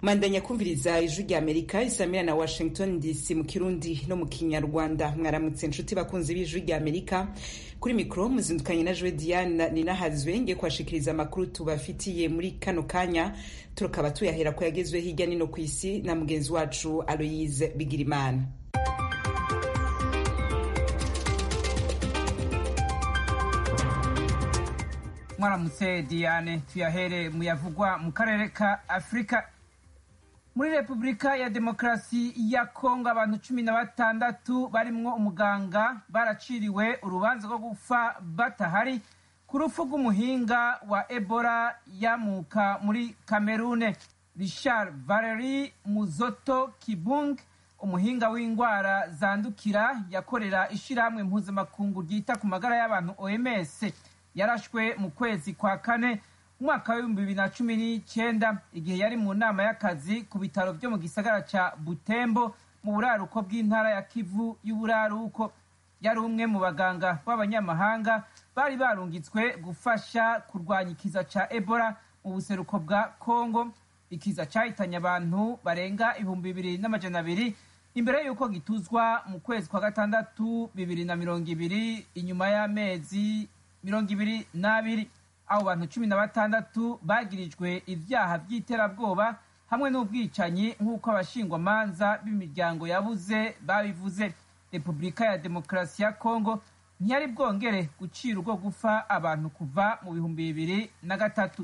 mandanya kumviriza ijwi rya amerika isamira na washington dc mu kirundi no mu kinyarwanda mwaramutse nshuti bakunzi b'ijwi rya amerika kuri mikoro muzindukanye na jwe diane ninahazwe ngiye kubashikiriza amakuru tubafitiye muri kano kanya tukaba tuyahera ko yagezwe hirya nino ku isi na mugenzi wacu aloyise bigirimana mwaramutse diane tuyahere muyavugwa mu karere ka afurika muri repubulika ya demokarasi ya kongo abantu cumi na batandatu barimwo umuganga baraciriwe urubanza rwo gupfa batahari ku rupfu rw'umuhinga wa ebola yamuka muri kamerune richard valeri muzoto kibung umuhinga w'indwara zandukira yakorera ishyirahamwe mpuzamakungu ryita ku magara y'abantu oms yarashwe mu kwezi kwa kane umwaka w'ibihumbi bibiri na cumi n'icyenda igihe yari mu nama y'akazi ku bitaro byo mu gisagara ca butembo mu buraruko bw'intara ya kivu y'uburaruko yari umwe mu baganga b'abanyamahanga bari barungitswe gufasha kurwanya ikiza ca ebola mu buseruko bwa kongo ikiza cahitanye abantu barenga ibihumbi bibiri n'amajana abiri imbere y'uko gituzwa mu kwezi kwa gatandatu bibiri na mirongo ibiri inyuma y'amezi mirongo ibiri n'abiri abo bantu cumi na batandatu bagirijwe ibyaha by'iterabwoba hamwe n'ubwicanyi nk'uko abashingwamanza b'imiryango yabuze babivuze repubulika ya demokarasi ya kongo ntiyari bwongere gucira urwo gufa abantu kuva mu bihumbi bibiri na gatatu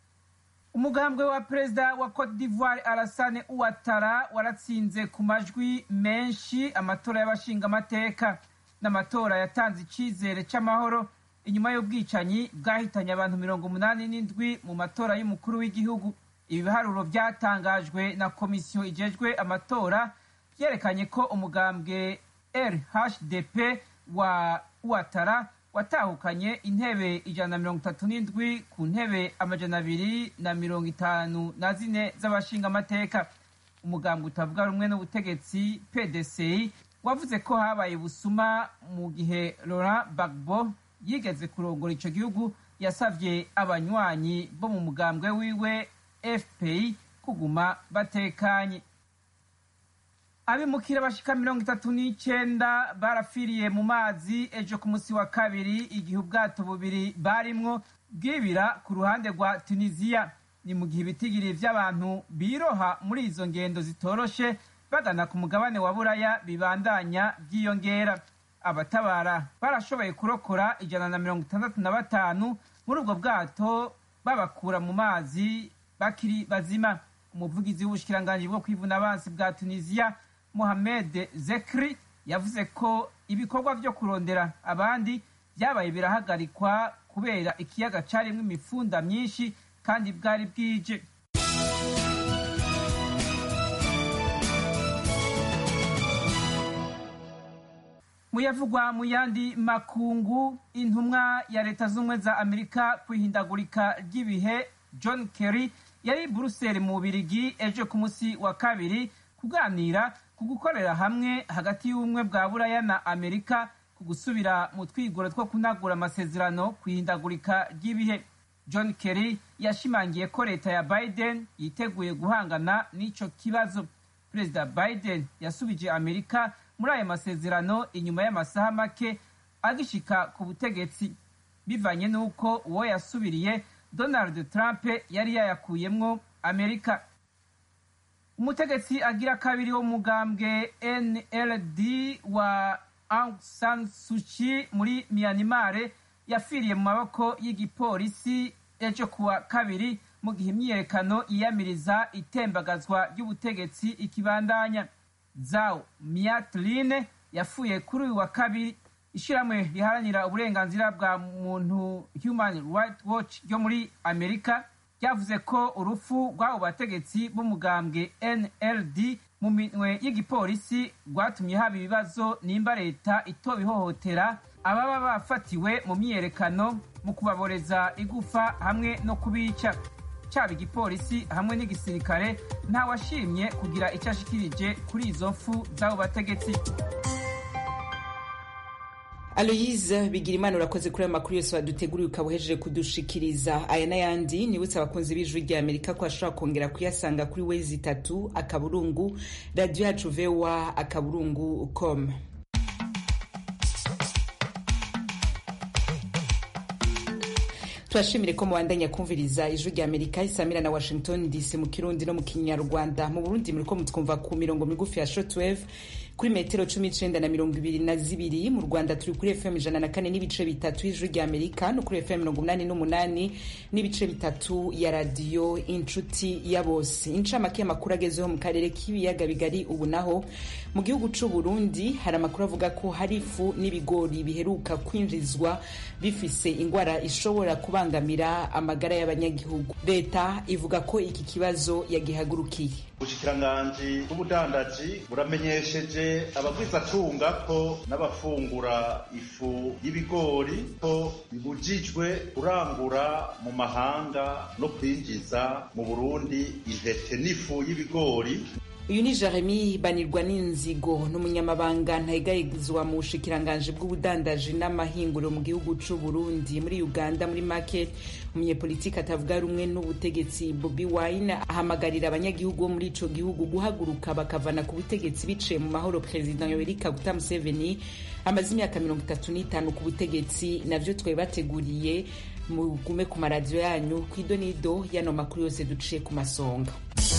umugambwe wa perezida wa cote d'ivoire arasane uwatara waratsinze ku majwi menshi amatora y'abashingamateka n'amatora yatanze icyizere cy'amahoro inyuma y'ubwicanyi bwahitanye abantu mirongo umunani n'indwi mu matora y'umukuru w'igihugu ibi biharuro byatangajwe na komisiyo ijejwe amatora byerekanye ko umugambwe rhdp wa uwatara watahukanye intebe ijana na mirongo itatu n'indwi ku ntebe amajana abiri na mirongo itanu na zine z'abashingamateka umugambwe utavuga rumwe n'ubutegetsi pdci wavuze ko habaye busuma mu gihe laurent bagbo yigeze kurongora ico gihugu yasavye abanywanyi bo mu mugambwe wiwe fpi kuguma batekanye abimukira bashika mirongo itatu n'icenda barafiriye mu mazi ejo ku musi wa kabiri igihe ubwato bubiri barimwo bwibira ku ruhande rwa tunisiya ni mu gihe ibitigiri vy'abantu biroha muri izo ngendo zitoroshe bagana ku mugabane wa buraya bibandanya vyiyongera abatabara barashoboye kurokora ijana na mirongo itandatu na batanu muri ubwo bwato babakura mu mazi bakiri bazima umuvugizi w'ubushikiranganji bwo kwivuna abansi bwa tunisiya mohamed zekri yavuze ko ibikorwa vyo kurondera abandi vyabaye birahagarikwa kubera ikiyaga carimwo imifunda myinshi kandi bwari bwije muyavugwa mu yandi makungu intumwa ya leta z'ubumwe za amerika ku ihindagurika ry'ibihe john kerry yari buruseli mu bubirigi ejo ku munsi wa kabiri kuganira ku gukorera hamwe hagati y'ubumwe bwa buraya na amerika ku gusubira mu twigoro two kunagura amasezerano ku ihindagurika ry'ibihe john kerry yashimangiye ko leta ya biden yiteguye guhangana n'ico kibazo perezida biden yasubije amerika muri ayo masezerano inyuma y'amasaha make agishika ku butegetsi bivanye n'uko uwo yasubiriye donald trump yari yayakuyemwo amerika umutegetsi agira kabiri wo mugambwe nld wa aung san suchi muri myanmar yafiriye mu maboko y'igipolisi ejo kuwa kabiri mu gihe imyiyerekano yiyamiriza itembagazwa ry'ubutegetsi ikibandanya zao miatline yafuye kuri uyu wa kabiri ishyirahamwe riharanira uburenganzira bwa muntu human rights watch ryo muri amerika ryavuze ko urupfu rw'abo bategetsi b'umugambwe nld mu minwe y'igipolisi rwatumye haba ibibazo nimba leta itoba ihohotera ababa bafatiwe mu myiyerekano mu kubaboreza igufa hamwe no kubica cyaba igipolisi hamwe n'igisirikare ntawashimye kugira icyo ashikirije kuri izo mfu z'abo bategetsi aloyize bigira imana urakoze kuri ayo makuru yose waduteguriye ukaba uhejeje kudushikiriza aya n'ayandi nibutse abakunzi b'ijwi rya amerika ko ashobora kongera kuyasanga kuri wezi itatu akaburungu radiyo yacu vewa akaburungu com turashimire ko mubandanya kumviriza ijwi rya amerika isamira na washington dc mu kirundi no mu kinyarwanda mu burundi muriko mutwumva ku mirongo migufi ya shortwave kuri metero cumi n'icenda na mirongo ibiri na zibiri mu rwanda turi kuri fm ijana na kane n'ibice bitatu y'ijwi rya amerika no kuri fm mirongo umunani n'umunani n'ibice bitatu ya radiyo inshuti ya bose incamake y'amakuru agezeho mu karere k'ibiyaga bigari ubu naho mu gihugu c'u burundi hari amakuru avuga ko hari ifu n'ibigori biheruka kwinjizwa bifise ingwara ishobora kubangamira amagara y'abanyagihugu leta ivuga ko iki kibazo yagihagurukiye ubushikiranganji bw'ubudandaji buramenyesheje abagwizatunga ko n'abafungura ifu y'ibigori ko bibujijwe kurangura mu mahanga no kwinjiza mu burundi intete n'ifu y'ibigori uyu ni jeremy banirwa n'inzigo n'umunyamabanga ntayegayezwa mu bushikiranganji bw'ubudandaji n'amahinguriro mu gihugu c'u burundi muri uganda muri make umunyepolitiki atavuga rumwe n'ubutegetsi bobi wine ahamagarira abanyagihugu bo muri ico gihugu guhaguruka bakavana ku butegetsi biciye mu mahoro perezida yoweri kaguta museveni amaze imyaka mirongo itatu n'itanu ku butegetsi navyo twari bateguriye mugume ku maradiyo yanyu kw'idonido y'ano makuru yose duciye ku masonga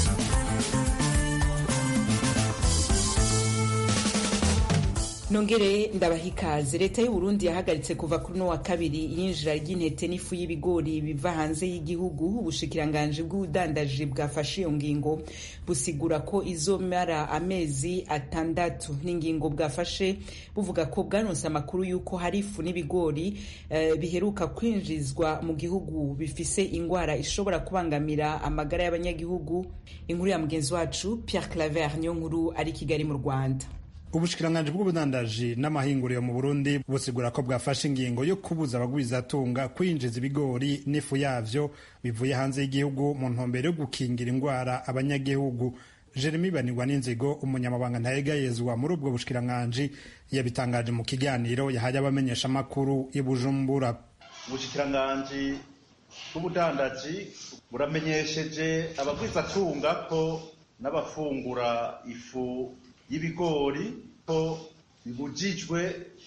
nongere ndabaha ikaze leta y'u Burundi yahagaritse kuva kuri no wa kabiri iyinjira ry'intete n'ifu y'ibigori biva hanze y'igihugu ubushikiranganji bw'ubudandaji bwafashe iyo ngingo busigura ko izomara amezi atandatu n'ingingo bwafashe buvuga ko bwaronse amakuru y'uko hari ifu n'ibigori uh, biheruka kwinjizwa mu gihugu bifise ingwara ishobora kubangamira amagara y'abanyagihugu inkuru ya mugenzi wacu Pierre Claver niyo nkuru ari Kigali mu Rwanda ubushikiranganji bw'ubudandaji n'amahinguriro mu burundi busigura ko bwafashe ingingo yo kubuza abagwizatunga kwinjiza ibigori n'ifu yavyo bivuye hanze y'igihugu mu ntumbero yo gukingira indwara abanyagihugu jeremy banirwa n'inzigo umunyamabanga ntayegayezwa muri ubwo bushikiranganji yabitangaje mu kiganiro yahaye abamenyeshamakuru i bujumbura ubushikiranganji bw'ubudandaji buramenyesheje abagwizatunga ko n'abafungura ifu y'ibigori ko bibujijwe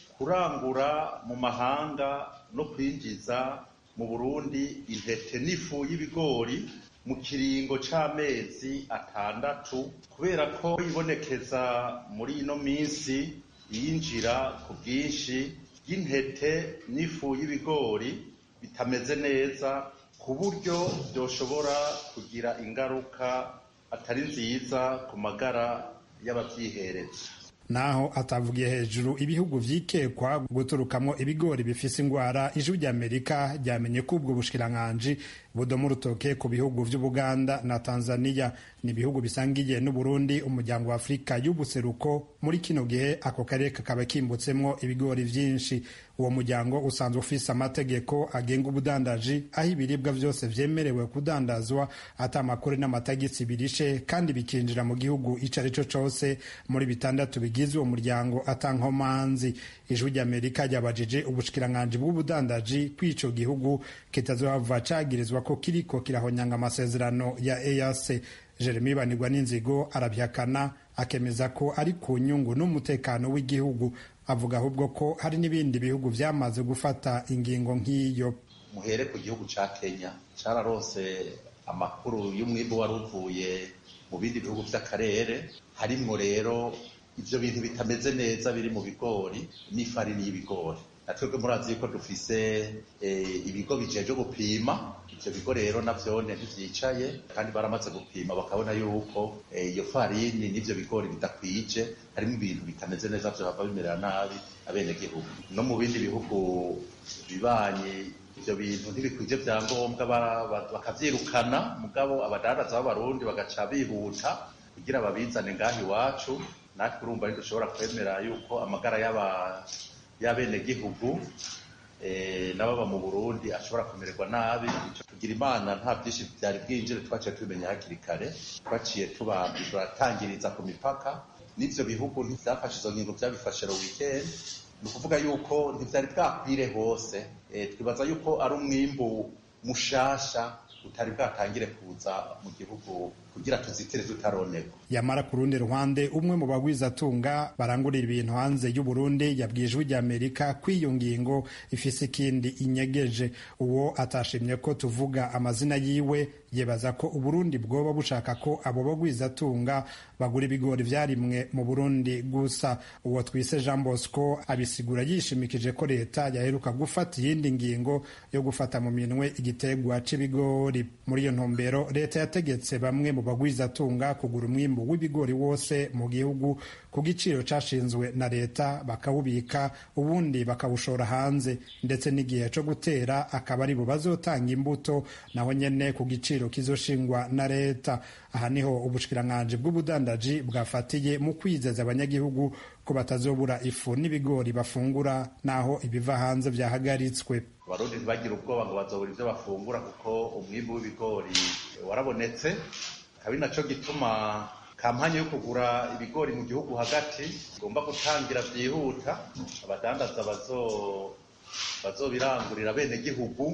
kurangura mu mahanga no kwinjiza mu Burundi intete n'ifu y'ibigori mu kiringo c'amezi atandatu kubera ko ibonekeza muri ino minsi yinjira ku bwinshi y'intete n'ifu y'ibigori bitameze neza ku buryo byoshobora kugira ingaruka atari nziza ku magara y'abavyihereza naho atavugiye hejuru ibihugu vyikekwa guturukamwo ibigori bifise ingwara ijwi ry'amerika ryamenye ko ubwo bushikiranganji budoma urutoke ku bihugu vy'ubuganda na tanzania ni ibihugu bisangiye n'uburundi umuryango wa afurika y'ubuseruko muri kino gihe ako karere kakaba kimbutsemwo ibigori vyinshi uwo muryango usanzwe ufise amategeko agenga ubudandaji aho ibiribwa vyose vyemerewe kudandazwa ata amakuru n'amatagisi birishe kandi bikinjira mu gihugu ico ari co cose muri bitandatu bigize uwo muryango ata nkomanzi ijwi ry'amerika ryabajije ubushikiranganji bw'ubudandaji kw'ico gihugu kitazohava cagirizwa ko kiriko kirahonyanga amasezerano ya EAC Jeremy Banirwa n'inzigo arabyakana akemeza ko ari ku nyungu n'umutekano w'igihugu avuga ahubwo ko hari n'ibindi bihugu vyamaze gufata ingingo nk'iyo muhere ku gihugu ca Kenya cararose amakuru y'umwimbu wari uvuye mu bindi bihugu vy'akarere harimwo rero ivyo bintu bitameze neza biri mu bigori n'ifarini y'ibigori natwebwe murazi yuko dufise ibigo bijeje gupima ivyo bigo rero navyone ntivyicaye kandi baramaze gupima bakabona yuko iyo farini n'ivyo bigori bidakwije harimo ibintu bitameze neza vyohava bimerera nabi abenegihugu no mu bindi bihugu bibanye ivyo bintu ntibikwije vyangombwa bakavyirukana mugabo abadandaza b'abarundi bagaca bihuta kugira babizane ngaho iwacu natwe urumva ntidushobora kwemera yuko amagara y'abenegihugu n'ababa mu burundi ashobora kumererwa nabi tugira imana nta byinshi byari bwinjire twaciye tubimenya hakiri kare twaciye turatangiriza ku mipaka n'ivyo bihugu ntivyafashe izo ngingo vyabifashe ro weekend ni ukuvuga yuko ntivyari bwakwire hose twibaza yuko ari umwimbu mushasha utari bwatangire kuza mu gihugu kugira tuzitire tutaronerwa yamara ku rundi ruhande umwe mu bagwizatunga barangurira ibintu hanze y'u Burundi yabwiye ijwi ry'Amerika ko iyo ngingo ifise ikindi inyegeje uwo atashimye ko tuvuga amazina yiwe yebaza ko uburundi bwoba bushaka ko abo bagwizatunga bagura ibigori vyarimwe mu burundi gusa uwo twise jean bosco abisigura yishimikije ko leta yaheruka gufata iyindi ngingo yo gufata mu minwe igitegwa c'ibigori muri iyo ntumbero leta yategetse bamwe mu bagwizatunga kugura umwimbu w'ibigori wose mu gihugu ku giciro cashinzwe na leta bakawubika ubundi bakawushora hanze ndetse n'igihe co gutera akaba ari bo bazotanga imbuto naho nyene ku giciro kizoshingwa na leta aha niho ubushikiranganji bw'ubudandaji bwafatiye mu kwizeza abanyagihugu ko batazobura ifu n'ibigori bafungura naho ibiva hanze vyahagaritswe abarundi ntibagira ubwoba ngo bazobura ivyo bafungura kuko umwimbu w'ibigori warabonetse kabi naco gituma kampanye yo kugura ibigori mu gihugu hagati igomba gutangira vyihuta abadandaza bazobirangurira bene gihugu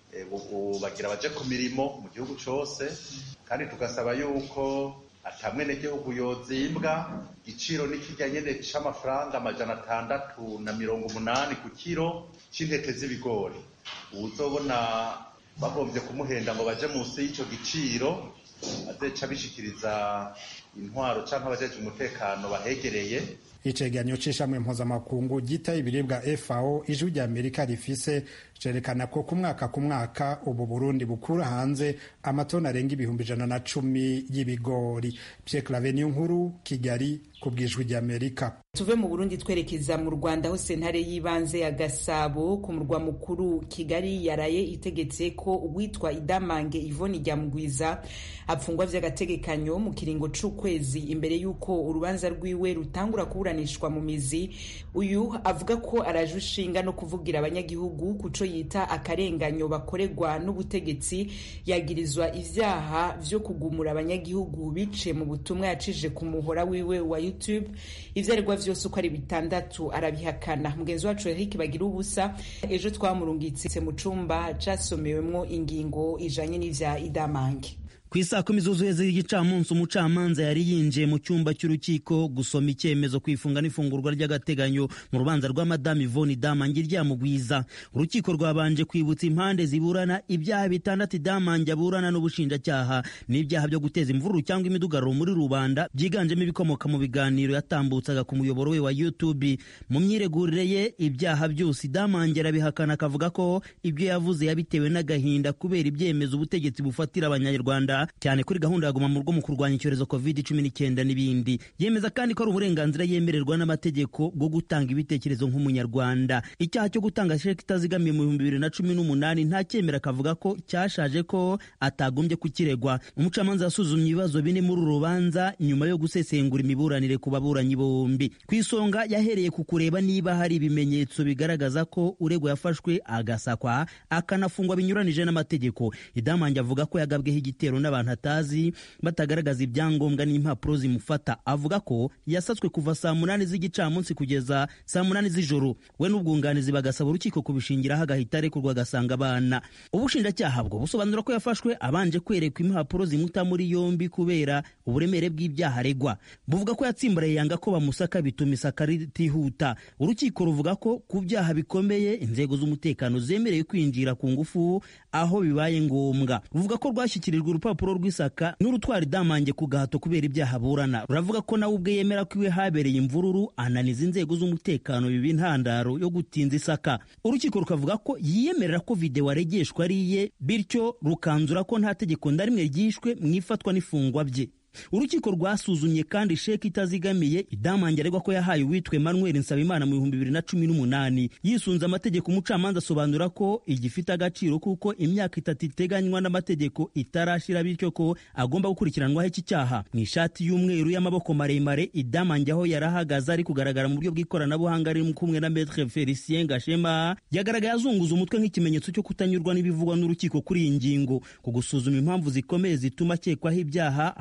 bagira baje ku mirimo mu gihugu cose kandi tugasaba yuko ata mwenegihugu yozimbwa igiciro n'ikirya nyene c'amafaranga amajana atandatu na mirongo umunani ku kiro c'intete z'ibigori uwuzobona bagombye kumuhenda ngo baje munsi y'ico giciro azeca bishikiriza intwaro canke abajeje umutekano bahegereye icegeranyo c'ishamwe mpuzamakungu gitaye ibiribwa FAO ijwi rya Amerika rifise cerekana ko ku mwaka ku mwaka ubu Burundi bukura hanze amatoni arenga ibihumbi ijana na cumi y'ibigori Pierre Claver nkuru Kigali ku bwijwi rya Amerika tuve mu Burundi twerekeza mu Rwanda aho sentare y'ibanze ya Gasabo ku murwa mukuru Kigali yaraye itegetse ko uwitwa Idamange Yvonne Ryamugwiza apfungwa vy'agategekanyo mu kiringo c'ukwezi imbere y'uko urubanza rwiwe rutangura kuburanishwa mu mizi uyu avuga ko araje ushinga no kuvugira abanyagihugu kuco yita akarenganyo bakorerwa n'ubutegetsi yagirizwa ivyaha vyo kugumura abanyagihugu biciye mu butumwa yacije ku muhora wiwe wa YouTube ivyaregwa vyose uko ari bitandatu arabihakana mugenzi wacu Eric bagira ubusa ejo twamurungitse mu cumba casomewemwo ingingo ijanye n'ivya idamange ku isaa kumi zuzuye z'igicamunsi umucamanza yari yinjiye mu cyumba cy'urukiko gusoma icyemezo ku ifunga n'ifungurwa ry'agateganyo mu rubanza rwa madamu ivoni damange ryamugwiza urukiko rwabanje kwibutsa impande ziburana ibyaha bitandatu damange aburana n'ubushinjacyaha n'ibyaha byo guteza imvururu cyangwa imidugararo muri rubanda byiganjemo ibikomoka mu biganiro yatambutsaga ku muyoboro we wa youtube mu myiregurire ye ibyaha byose damange arabihakana akavuga ko ibyo yavuze yabitewe n'agahinda kubera ibyemezo ubutegetsi bufatira abanyarwanda cyane kuri gahunda ya guma mu rugo mu kurwanya icyorezo covid cumi n'icyenda n'ibindi yemeza kandi ko ari uburenganzira yemererwa n'amategeko bwo gutanga ibitekerezo nk'umunyarwanda icyaha cyo gutanga sheki itazigamiye mu bihumbi bibiri na cumi n'umunani nta cyemera akavuga ko cyashaje ko atagombye kukiregwa umucamanza yasuzumye ibibazo bine muri uru rubanza nyuma yo gusesengura imiburanire ku baburanyi bombi ku isonga yahereye ku kureba niba hari ibimenyetso bigaragaza ko uregwa yafashwe agasakwa akanafungwa binyuranije n'amategeko idamange avuga ko yagabweho igitero n'abantu atazi batagaragaza ibyangombwa n'impapuro zimufata avuga ko yasatswe kuva saa munani z'igicamunsi kugeza saa munani z'ijoro we n'ubwunganizi bagasaba urukiko kubishingiraho agahita arekurwa agasanga abana ubushinjacyaha bwo busobanura ko yafashwe abanje kwerekwa impapuro zimuta muri yombi kubera uburemere bw'ibyaha aregwa buvuga ko yatsimbaraye yanga ko bamusaka bituma isaka ritihuta urukiko ruvuga ko ku byaha bikomeye inzego z'umutekano zemerewe kwinjira ku ngufu aho bibaye ngombwa ruvuga ko rwashyikirijwe urupapuro rw'isaka n'urutwara idamange ku gahato kubera ibyaha aburana ruravuga ko nawe ubwe yemera ko iwe habereye imvururu ananiza inzego z'umutekano biba intandaro yo gutinza isaka urukiko rukavuga ko yiyemerera ko videwo aregeshwa ari iye bityo rukanzura ko nta tegeko na rimwe ryishwe mu ifatwa n'ifungwa bye urukiko rwasuzumye kandi sheki itazigamiye idamange aregwa ko yahaye uwitwe manuel nsabimana mu bihumbi bibiri na cumi n'umunani yisunze amategeko umucamanza asobanura ko igifite agaciro kuko imyaka itatu iteganywa n'amategeko itarashira bityo ko agomba gukurikiranwaho iki cyaha mu ishati y'umweru y'amaboko maremare idamange aho yari ahagaze ari kugaragara mu buryo bw'ikoranabuhanga ari kumwe na metre felicien gashema yagaragaye azunguza umutwe nk'ikimenyetso cyo kutanyurwa n'ibivugwa n'urukiko kuri iyi ngingo ku gusuzuma impamvu zikomeye zituma akekwaho ibyaha hashingiye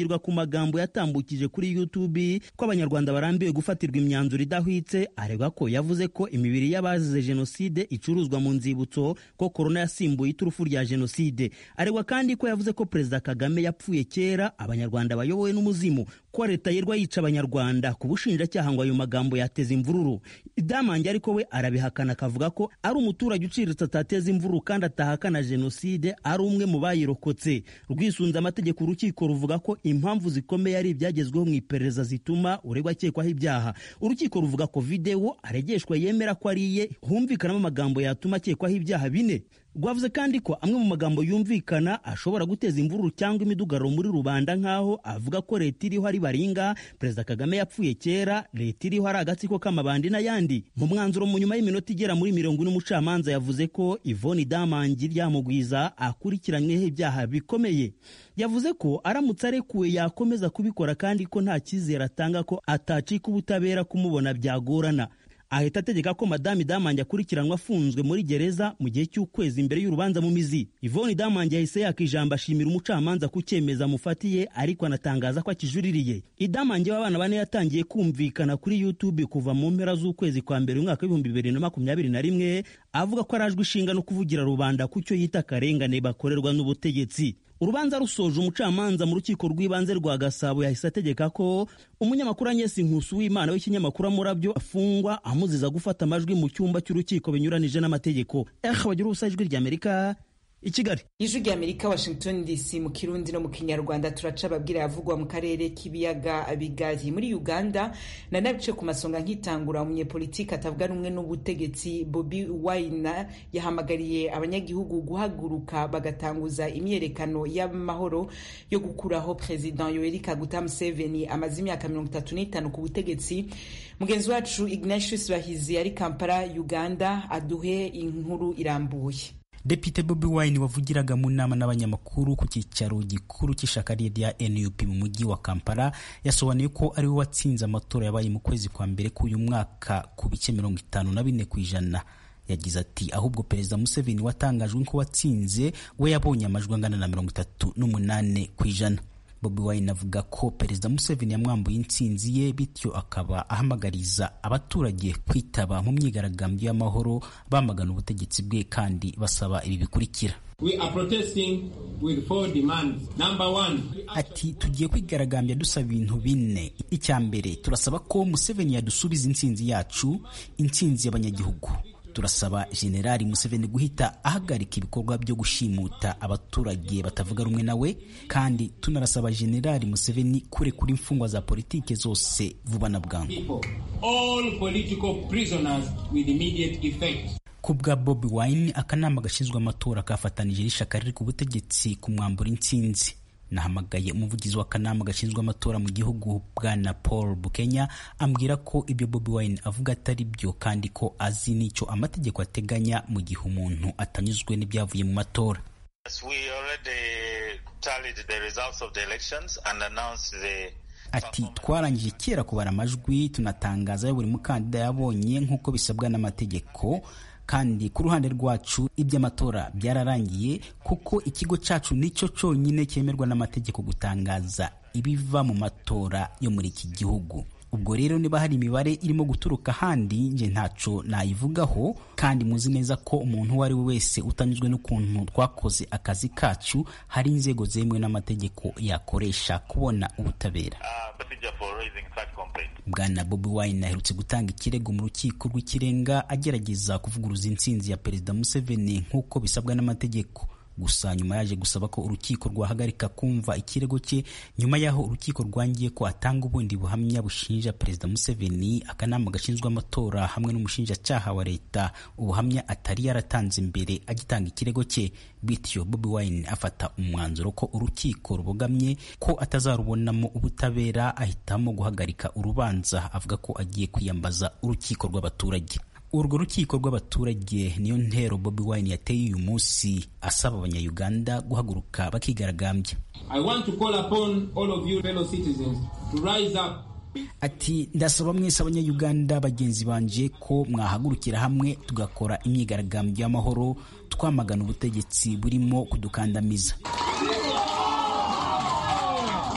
ashingirwa ku magambo yatambukije kuri youtube ko abanyarwanda barambiwe gufatirwa imyanzuro idahwitse aregwa ko yavuze ko imibiri y'abazize jenoside icuruzwa mu nzibutso ko korona yasimbuye iturufu rya jenoside aregwa kandi ko yavuze ko perezida kagame yapfuye kera abanyarwanda bayobowe n'umuzimu ko leta yirwa yica abanyarwanda ku bushinjacyaha ngo ayo magambo yateza imvururu idamange ariko we arabihakana akavuga ko ari umuturage uciriritse atateza imvururu kandi atahakana jenoside ari umwe mu bayirokotse rwisunze amategeko urukiko ruvuga ko impamvu zikomeye ari ibyagezweho mu iperereza zituma uregwa akekwaho ibyaha urukiko ruvuga ko videwo aregeshwa yemera ko ari iye humvikanamo amagambo yatuma akekwaho ibyaha bine rwavuze kandi ko amwe mu magambo yumvikana ashobora guteza imvururu cyangwa imidugararo muri rubanda nk'aho avuga ko leta iriho ari baringa perezida kagame yapfuye kera leta iriho ari agatsiko k'amabandi n'ayandi mu mwanzuro mu nyuma y'iminota igera muri mirongo ine umucamanza yavuze ko ivoni damangi ryamugwiza akurikiranyweho ibyaha bikomeye yavuze ko aramutse arekuwe yakomeza kubikora kandi ko nta cyizere atanga ko atacika ubutabera kumubona byagorana ahita ategeka ko madame damange akurikiranwa afunzwe muri gereza mu gihe cy'ukwezi imbere y'urubanza mu mizi ivoni damange yahise yaka ijambo ashimira umucamanza ku cyemezo amufatiye ariko anatangaza ko akijuririye idamange w'abana bane yatangiye kumvikana kuri youtube kuva mu mpera z'ukwezi kwa mbere umwaka w'ibihumbi bibiri na makumyabiri na rimwe avuga ko arajwe ishinga no kuvugira rubanda ku cyo yita akarengane bakorerwa n'ubutegetsi urubanza rusoje umucamanza mu rukiko rw'ibanze rwa gasabo yahise ategeka ko umunyamakuru anyesi nkusu w'imana w'ikinyamakuru amurabyo afungwa amuziza gufata amajwi mu cyumba cy'urukiko binyuranije n'amategeko eh bagira ubusa ijwi ry'amerika i kigali ijwi rya amerika washington dc mu kirundi no mu kinyarwanda turaca ababwira yavugwa mu karere k'ibiyaga bigari muri uganda na nabice ku masonga nk'itangura umunyepolitiki atavuga rumwe n'ubutegetsi bobi wine yahamagariye abanyagihugu guhaguruka bagatanguza imyerekano y'amahoro yo gukuraho perezida yoweri kaguta museveni amaze imyaka mirongo itatu n'itanu ku butegetsi mugenzi wacu ignatius bahizi ari kampala uganda aduhe inkuru irambuye Depite Bobi Wine wavugiraga mu nama n'abanyamakuru ku cyicaro gikuru cy'ishyaka rye rya NUP mu mujyi wa Kampala yasobanuye ko ari we watsinze amatora yabaye mu kwezi kwa mbere k'uyu mwaka ku bice mirongo itanu na bine ku ijana yagize ati ahubwo perezida Museveni watangajwe ko watsinze we yabonye amajwi angana na mirongo itatu n'umunane ku ijana Bobi Wine avuga ko perezida Museveni yamwambuye intsinzi ye bityo akaba ahamagariza abaturage kwitaba mu myigaragambyo y'amahoro bamagana ubutegetsi bwe kandi basaba ibi bikurikira We are protesting with four demands. Number one, ati tugiye kwigaragambya dusaba ibintu bine icya mbere turasaba ko Museveni yadusubiza intsinzi yacu intsinzi y'abanyagihugu turasaba generali museveni guhita ahagarika ibikorwa byo gushimuta abaturage batavuga rumwe nawe kandi tunarasaba generali museveni kurekura imfungwa za politike zose vuba na bwangu people, all political prisoners with immediate effect. ku bwa bobi wine akanama gashinzwe amatora kafatanije n'ishyaka riri ku butegetsi kumwambura intsinzi nahamagaye umuvugizi w'akanama gashinzwe amatora mu gihugu bwana paul bukenya ambwira ko ibyo bobi wine avuga atari byo kandi ko azi n'icyo amategeko ateganya mu gihe umuntu atanyuzwe n'ibyavuye mu matora Yes, we already tallied the results of the elections and announced the ati twarangije kera kubara amajwi tunatangaza ayo buri mukandida yabonye nk'uko bisabwa n'amategeko kandi ku ruhande rwacu iby'amatora byararangiye kuko ikigo cyacu nicyo cyonyine cyemerwa n'amategeko gutangaza ibiva mu matora yo muri iki gihugu ubwo rero niba hari imibare irimo guturuka ahandi nje ntaco nayivugaho kandi muzi neza ko umuntu uwo ari we wese utanyuzwe n'ukuntu twakoze akazi kacu hari inzego zemewe n'amategeko yakoresha kubona ubutabera uh, procedure for raising such complaint. bwana bobi wine aherutse gutanga ikirego mu rukiko rw'ikirenga agerageza kuvuguruza intsinzi ya perezida museveni nk'uko bisabwa n'amategeko gusa nyuma yaje gusaba ko urukiko rwahagarika kumva ikirego cye nyuma y'aho urukiko rwangiye ko atanga ubundi buhamya bushinja perezida museveni akanama gashinzwe amatora hamwe n'umushinjacyaha wa leta ubuhamya atari yaratanze mbere agitanga ikirego cye bityo bobi wine afata umwanzuro ko urukiko rubogamye ko atazarubonamo ubutabera ahitamo guhagarika urubanza avuga ko agiye kwiyambaza urukiko rw'abaturage urwo rukiko rw'abaturage niyo ntero bobi wine yateye uyu munsi asaba abanyayuganda guhaguruka bakigaragambya I want to call upon all of you fellow citizens to rise up ati ndasaba mwese abanyayuganda bagenzi banje ko mwahagurukira hamwe tugakora imyigaragambyo y'amahoro twamagana ubutegetsi burimo kudukandamiza at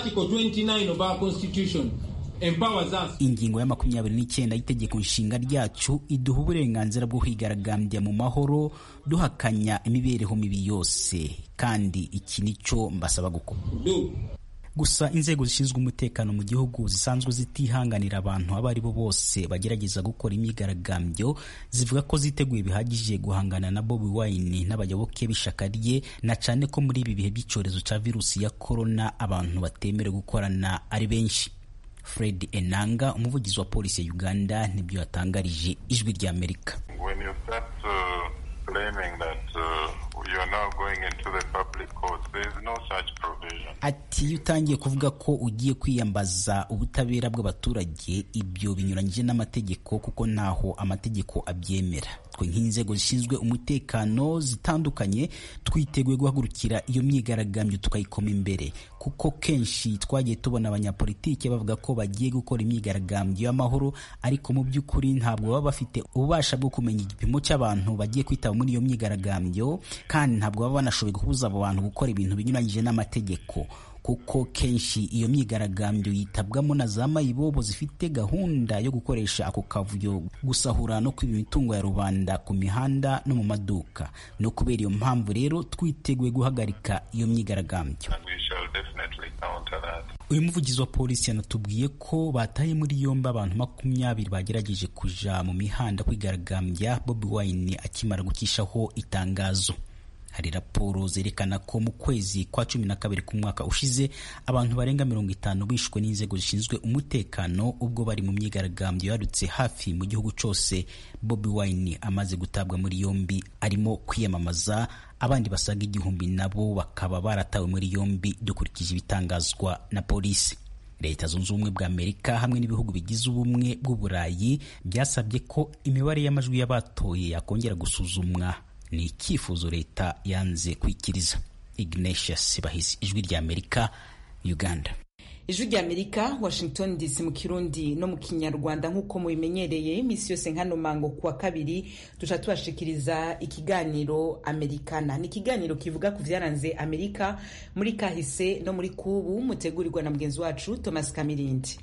Article 29 of our Constitution empowers us ingingo ya makumyabiri n'icyenda y'itegeko nshinga ryacu iduha uburenganzira bwo kwigaragambya mu mahoro duhakanya imibereho mibi yose kandi iki nicyo mbasaba gukora do. gusa inzego zishinzwe umutekano mu gihugu zisanzwe zitihanganira abantu abo ari bo bose bagerageza gukora imyigaragambyo zivuga ko ziteguye bihagije guhangana na Bobi Wine n'abayoboke b'ishyaka rye na cyane ko muri ibi bihe by'icyorezo cya virusi ya korona abantu batemerewe gukorana ari benshi Fred Enanga umuvugizi wa polisi ya Uganda nibyo yatangarije ijwi ry'Amerika When you start uh, claiming that uh, you are now going into the public courts, there is no such provision. ati iyo utangiye kuvuga ko ugiye kwiyambaza ubutabera bw'abaturage ibyo binyuranyije n'amategeko kuko ntaho amategeko abyemera twe nk'inzego zishinzwe umutekano zitandukanye twiteguye guhagurukira iyo myigaragambyo tukayikoma imbere kuko kenshi twagiye tubona abanyapolitike bavuga ko bagiye gukora imyigaragambyo y'amahoro ariko mu by'ukuri ntabwo baba bafite ububasha bwo kumenya igipimo cy'abantu bagiye kwitaba muri iyo myigaragambyo kandi ntabwo baba banashoboye kubuza abo bantu gukora ibintu binyuranyije n'amategeko kuko kenshi iyo myigaragambyo yitabwamo na za mayibobo zifite gahunda yo gukoresha ako kavuyo gusahura no kwiba imitungo ya rubanda ku mihanda no mu maduka no kubera iyo mpamvu rero twiteguye guhagarika iyo myigaragambyo And we shall definitely counter that. uyu muvugizi wa polisi yanatubwiye ko bataye muri yombi abantu makumyabiri bagerageje kuja mu mihanda kwigaragambya Bobi Wine akimara gukishaho itangazo hari raporo zerekana ko mu kwezi kwa cumi na kabiri k'umwaka ushize abantu barenga mirongo itanu bishwe n'inzego zishinzwe umutekano ubwo bari mu myigaragambyo yadutse hafi mu gihugu cyose Bobi Wine amaze gutabwa muri yombi arimo kwiyamamaza abandi basaga igihumbi nabo bakaba baratawe muri yombi dukurikije ibitangazwa na polisi leta zunze ubumwe bwa amerika hamwe n'ibihugu bigize ubumwe bw'uburayi byasabye ko imibare y'amajwi y'abatoye yakongera gusuzumwa ni icyifuzo leta yanze kwikiriza ignatius bahizi ijwi rya amerika uganda ijwi rya amerika washington dc mu kirundi no mu kinyarwanda nk'uko mubimenyereye iminsi yose nkano mango kuwa kabiri duca tubashikiriza ikiganiro amerikana ni ikiganiro kivuga ku byaranze amerika muri kahise no muri kubu mutegurirwa na mugenzi wacu thomas kamirindi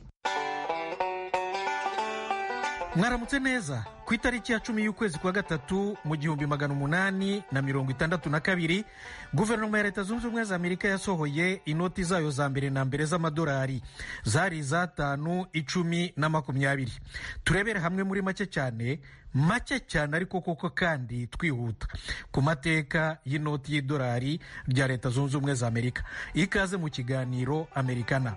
mwaramutse neza ku itariki ya cumi y'ukwezi kwa gatatu mu gihumbi magana umunani na mirongo itandatu na kabiri guverinoma ya leta zunze ubumwe za amerika yasohoye inoti zayo za mbere na mbere z'amadolari zari iz'atanu icumi na makumyabiri turebere hamwe muri make cyane make cyane ariko koko kandi twihuta ku mateka y'inoti y'idolari rya leta zunze ubumwe za amerika ikaze mu kiganiro amerikana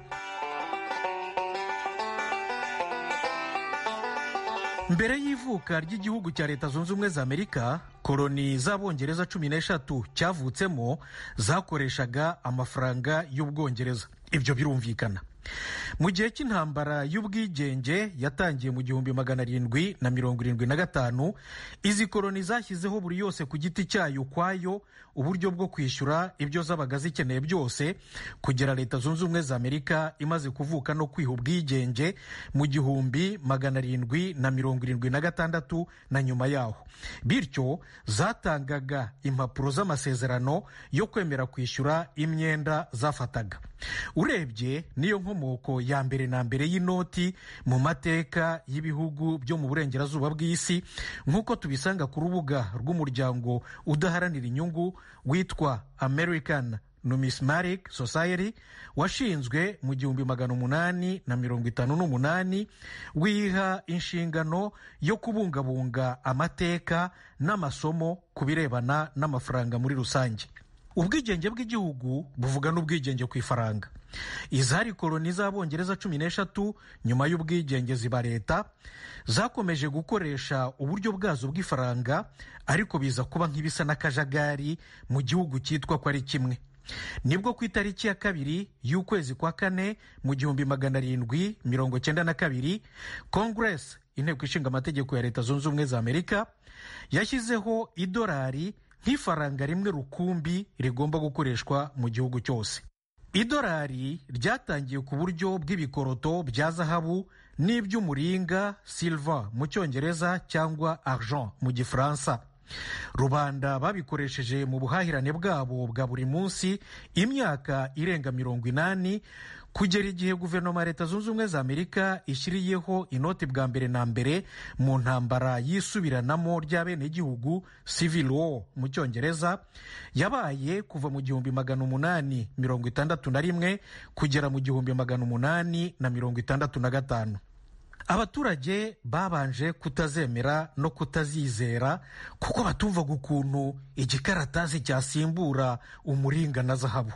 mbere y'ivuka ry'igihugu cya leta zunze ubumwe za amerika koloni z'abongereza cumi n'eshatu cyavutsemo zakoreshaga amafaranga y'ubwongereza ibyo birumvikana mu gihe cy'intambara y'ubwigenge yatangiye mu gihumbi magana arindwi na mirongo irindwi na gatanu izi koloni zashyizeho buri yose ku giti cyayo ukwayo uburyo bwo kwishyura ibyo zabaga zikeneye byose kugera leta zunze ubumwe za amerika imaze kuvuka no kwiha ubwigenge mu gihumbi magana arindwi na mirongo irindwi na gatandatu na nyuma yaho bityo zatangaga impapuro z'amasezerano yo kwemera kwishyura imyenda zafataga urebye niyo nkomoko ya mbere na mbere y'inoti mu mateka y'ibihugu byo mu burengerazuba bw'isi nk'uko tubisanga ku rubuga rw'umuryango udaharanira inyungu witwa american numismatic society washinzwe mu gihumbi magana umunani na mirongo itanu n'umunani wiha inshingano yo kubungabunga amateka n'amasomo ku birebana n'amafaranga muri rusange ubwigenge bw'igihugu buvuga n'ubwigenge ku ifaranga izari koloni z'abongereza cumi n'eshatu nyuma y'ubwigenge ziba leta zakomeje gukoresha uburyo bwazo bw'ifaranga ariko biza kuba nk'ibisa n'akajagari mu gihugu cyitwa ko ari kimwe nibwo ku itariki ya kabiri y'ukwezi kwa kane mu gihumbi magana arindwi mirongo cyenda na kabiri kongeresi inteko ishinga amategeko ya leta zunze ubumwe za amerika yashyizeho idolari nk'ifaranga rimwe rukumbi rigomba gukoreshwa mu gihugu cyose idolari ryatangiye ku buryo bw'ibikoroto bya zahabu n'iby'umuringa silva mu cyongereza cyangwa argent mu gifaransa rubanda babikoresheje mu buhahirane bwabo bwa buri munsi imyaka irenga mirongo inani kugera igihe guverinoma ya leta zunze ubumwe za amerika ishyiriyeho inoti bwa mbere na mbere mu ntambara y'isubiranamo ry'abenegihugu civil war mu cyongereza yabaye kuva mu gihumbi magana umunani mirongo itandatu na rimwe kugera mu gihumbi magana umunani na mirongo itandatu na gatanu abaturage babanje kutazemera no kutazizera kuko batumvaga ukuntu igikaratasi cyasimbura umuringa na zahabu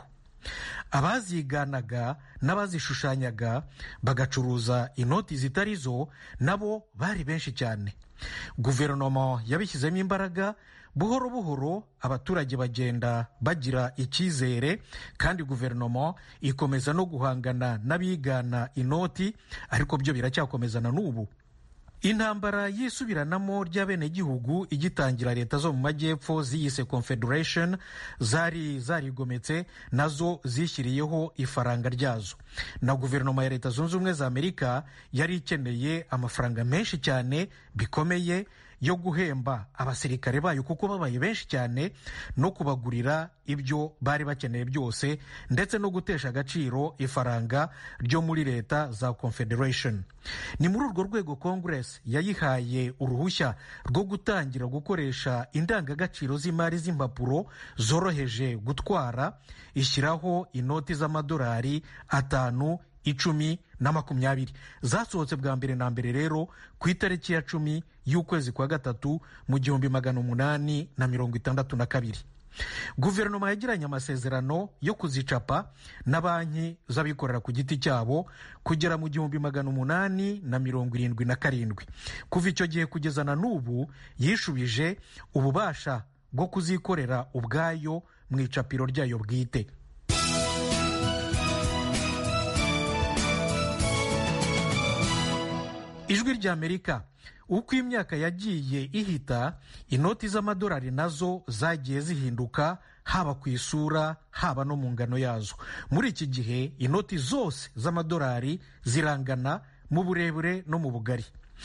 abaziganaga n'abazishushanyaga bagacuruza inoti zitari zo nabo bari benshi cyane guverinoma yabishyizemo imbaraga buhoro buhoro abaturage bagenda bagira icyizere kandi guverinoma ikomeza no guhangana n'abigana inoti ariko byo biracyakomezana n'ubu intambara y'isubiranamo ry'abenegihugu igitangira leta zo mu majyepfo ziyise confederation zari zarigometse nazo zishyiriyeho ifaranga ryazo na guverinoma ya leta zunze ubumwe za amerika yari ikeneye amafaranga menshi cyane bikomeye yo guhemba abasirikare bayo kuko babaye benshi cyane no kubagurira ibyo bari bakeneye byose ndetse no gutesha agaciro ifaranga ryo muri leta za confederation ni muri urwo rwego congress yayihaye uruhushya rwo gutangira gukoresha indangagaciro z'imari z'impapuro zoroheje gutwara ishyiraho inoti z'amadolari atanu icumi na makumyabiri zasohotse bwa mbere na mbere rero ku itariki ya cumi y'ukwezi kwa gatatu mu gihumbi magana umunani na mirongo itandatu na kabiri guverinoma yagiranye amasezerano yo kuzicapa na banki z'abikorera ku giti cyabo kugera mu gihumbi magana umunani na mirongo irindwi na karindwi kuva icyo gihe kugeza na n'ubu yishubije ububasha bwo kuzikorera ubwayo mu icapiro ryayo bwite ijwi ry'amerika uko imyaka yagiye ihita inoti z'amadolari nazo zagiye zihinduka haba ku isura haba no mu ngano yazo muri iki gihe inoti zose z'amadolari zirangana mu burebure no mu bugari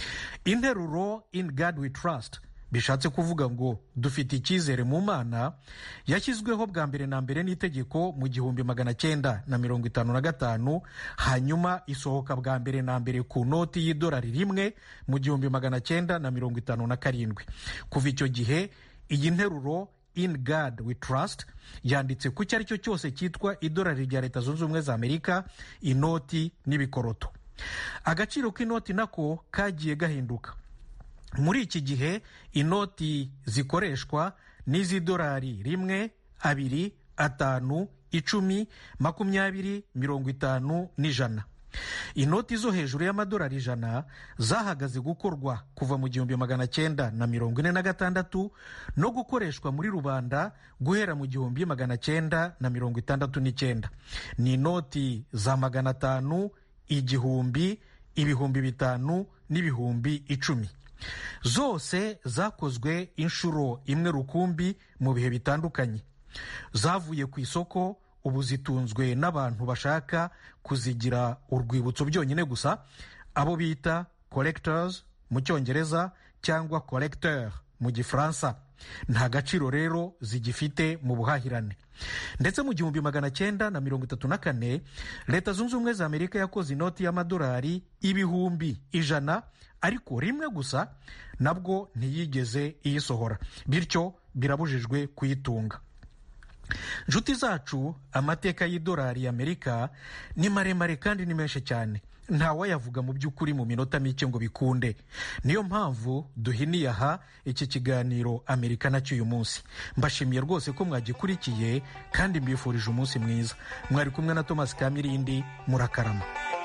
interuro in god we trust bishatse kuvuga ngo dufite icyizere mu mana yashyizweho bwa mbere na mbere n'itegeko mu gihumbi magana cyenda na mirongo itanu na gatanu hanyuma isohoka bwa mbere na mbere ku noti y'idolari rimwe mu gihumbi magana cyenda na mirongo itanu na karindwi kuva icyo gihe iyi nteruro in god we trust yanditse ku icyo ari cyo cyose cyitwa idolari rya leta zunze ubumwe za amerika inoti n'ibikoroto agaciro k'inoti nako kagiye gahinduka muri iki gihe inoti zikoreshwa n'iz'idolari rimwe abiri atanu icumi makumyabiri mirongo itanu n'ijana inoti zo hejuru y'amadolari ijana zahagaze gukorwa kuva mu gihumbi magana cyenda na mirongo ine na gatandatu no gukoreshwa muri rubanda guhera mu gihumbi magana cyenda na mirongo itandatu n'icyenda ni inoti za magana atanu igihumbi ibihumbi bitanu n'ibihumbi icumi zose zakozwe inshuro imwe rukumbi mu bihe bitandukanye zavuye ku isoko ubu zitunzwe n'abantu bashaka kuzigira urwibutso byonyine gusa abo bita collectors mu cyongereza cyangwa collecteur mu gifaransa nta gaciro rero zigifite mu buhahirane ndetse mu gihumbi magana cyenda na mirongo itatu na kane leta zunze ubumwe za amerika yakoze inoti y'amadolari ibihumbi ijana ariko rimwe gusa nabwo ntiyigeze iyisohora bityo birabujijwe kuyitunga inshuti zacu amateka y'idolari y'amerika ni maremare kandi ni menshi cyane ntawayavuga mu by'ukuri mu minota mike ngo bikunde niyo mpamvu duhiniye aha iki kiganiro amerika nacyo uyu munsi mbashimiye rwose ko mwagikurikiye kandi mbifurije umunsi mwiza mwari kumwe na thomas kamirindi murakarama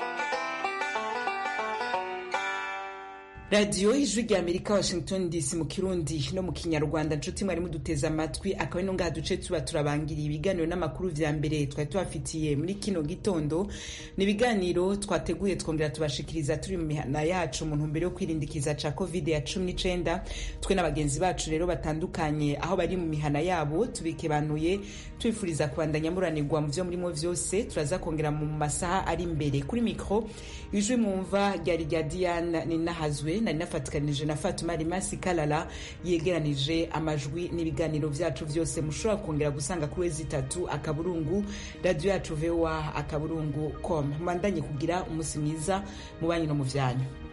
radiyo ijwi rya amerika washington dc mu kirundi no mu kinyarwanda nshuti mwari muduteze amatwi akaba ino ngaha duce tuba turabangiriye ibiganiro n'amakuru vya mbere twari tubafitiye muri kino gitondo ni ibiganiro twateguye twongera tubashikiriza turi mu mihana yacu mu ntumbero yo kwirindikiza ca covid ya cumi n'icenda twe na bagenzi bacu rero batandukanye aho bari mu mihana yabo tubikebanuye tubifuriza kubandanya muranirwa mu vyo murimo vyose turaza kongera mu masaha ari imbere kuri mikro ijwi mwumva ryari rya diane ninahazwe ndayikeje nari nafatikanije na fatuma rimasi kalala yegeranije amajwi n'ibiganiro vyacu vyose mushobora kongera gusanga kuri wezi itatu akaburungu radiyo yacu voa akaburungu com mwandanye kugira umunsi mwiza mu banyu no mu vyanyu